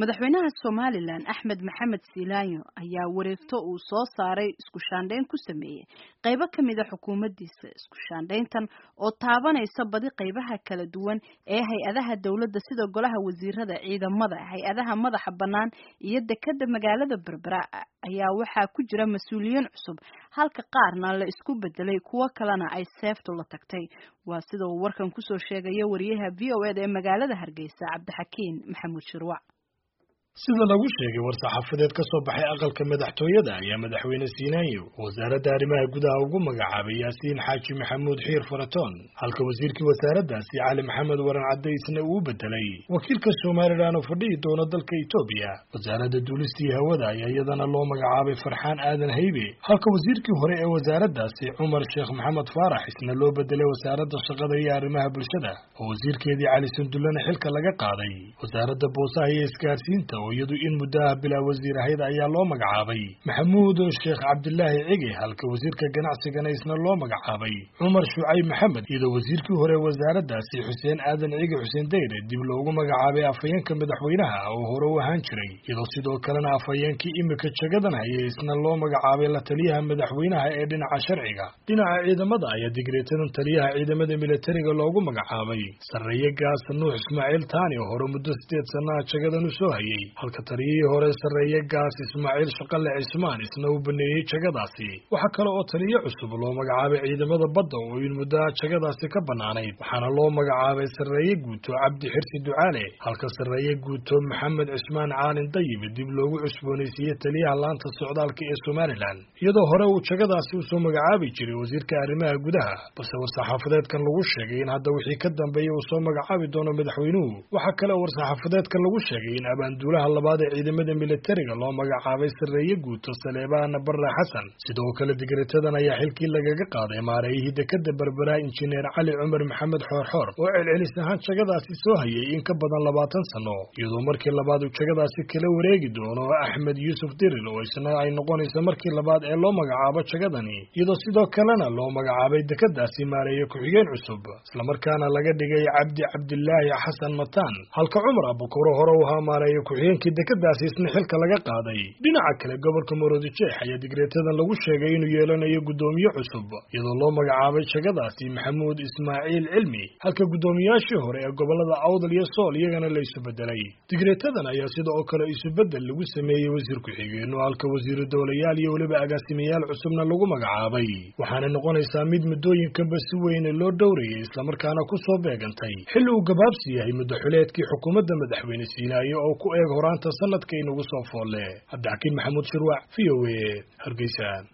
madaxweynaha somalilan axmed maxamed silaanyo ayaa wareegto uu soo saaray isku shaandhayn ku sameeyey qaybo ka mid a xukuumaddiisa isku shaandhayntan oo taabanaysa badi qaybaha kala duwan ee hay-adaha dowladda sida golaha wasiirada ciidamada hay-adaha madaxa bannaan iyo dekadda magaalada berbera ayaa waxaa ku jira mas-uuliyiin cusub halka qaarna la isku bedelay kuwo kalena ay seeftu la tagtay waa sida uu warkan kusoo sheegaya wariyaha v o eda ee magaalada hargeysa cabdixakiin maxamuud shirwac sida lagu sheegay war-saxaafadeed ka soo baxay aqalka madaxtooyada ayaa madaxweyne siinaayo wasaaradda arrimaha gudaha ugu magacaabay yaasiin xaaji maxamuud xiir faratoon halka wasiirkii wasaaraddaasi cali maxamed waran caddaysna uu bedelay wakiilka somalilan oo fadhihi doona dalka etoobiya wasaaradda duulistii hawada ayaa iyadana loo magacaabay farxaan aadan haybe halka wasiirkii hore ee wasaaraddaasi cumar sheekh maxamed faarax isna loo bedelay wasaaradda shaqada iyo arrimaha bulshada oo wasiirkeedii cali sandullana xilka laga qaaday wasaaradda boosaha iyo isgaarsiinta oo iyadu in muddaha bilaa wasiir ahayd ayaa loo magacaabay maxamuud sheekh cabdilaahi cige halka wasiirka ganacsigana isna loo magacaabay cumar shucayb maxamed iyadoo wasiirkii hore wasaaraddaasi xuseen aadan cige xuseen dayre dib loogu magacaabay afhayeenka madaxweynaha oo hore u ahaan jiray iyadoo sidoo kalena afhayeenkii imika jagadan hayay isna loo magacaabay la taliyaha madaxweynaha ee dhinaca sharciga dhinaca ciidamada ayaa digreetadan taliyaha ciidamada militariga loogu magacaabay sarreeye gaas nuux ismaaciil taani oo hore muddo sideed sannaha jagadan u soo hayay halka taliyihii hore sarreeye gaas ismaaciil shaqale cismaan isna uu baneeyey jagadaasi waxaa kale oo taliye cusub loo magacaabay ciidamada badda oo in muddaha jagadaasi ka bannaanayd waxaana loo magacaabay sarreeye guuto cabdi xirsi ducaale halka sarreeye guuto maxamed cismaan caalin dayib dib loogu cusboonaysiiyey taliyaha laanta socdaalka ee somalilan iyadoo hore uu jagadaasi usoo magacaabi jiray wasiirka arrimaha gudaha balse war-saxaafadeedkan lagu sheegay in hadda wixii ka dambeeya uu soo magacaabi doono madaxweynuhu waxaa kale oo war-saxaafadeedkan lagu sheegay in abaanduulaha labaad ee ciidamada militariga loo magacaabay sarreeye guuto saleebaana barre xasan sidoo kale digretadan ayaa xilkii lagaga qaaday maareeyihii dekada berbera injineer cali cumar maxamed xoorxoor oo celcelis ahaan jagadaasi soo hayay in ka badan labaatan sano iyadoo markii labaad uu jagadaasi kala wareegi doono axmed yuusuf diril oo isna ay noqonayso markii labaad ee loo magacaabo jagadani iyadoo sidoo kalena loo magacaabay dekadaasi maareeye ku-xigeen cusub islamarkaana laga dhigay cabdi cabdilaahi xasan mataan halka cumar abukuro hore u ahaa maareeye ku-xigeenkii dekadaasi isna xilka laga qaaday dhinaca kale gobolka maroodijeex ayaa digreetadan lagu sheegay inuu yeelanayo guddoomiye cusub iyadoo loo magacaabay jagadaasi maxamuud ismaaciil cilmi halka guddoomiyaashii hore ee gobolada awdal iyo sool iyagana la isu bedelay digreetadan ayaa sida oo kale isubedel lagu sameeyey wasiir ku-xigeenno halka wasiiru dowlayaal iyo weliba agaasimayaal cusubna lagu magacaabay waxaana noqonaysaa mid muddooyinkanba si weyne loo dhowrayay islamarkaana ku soo beegantay xilli uu gabaabsi yahay muddaxuleedkii xukuumadda madaxweyne siinaayo oo ku eeg horaanta sanadka inagu soo foolle cabdixakiin maxamuud shirwac v o a hargeysa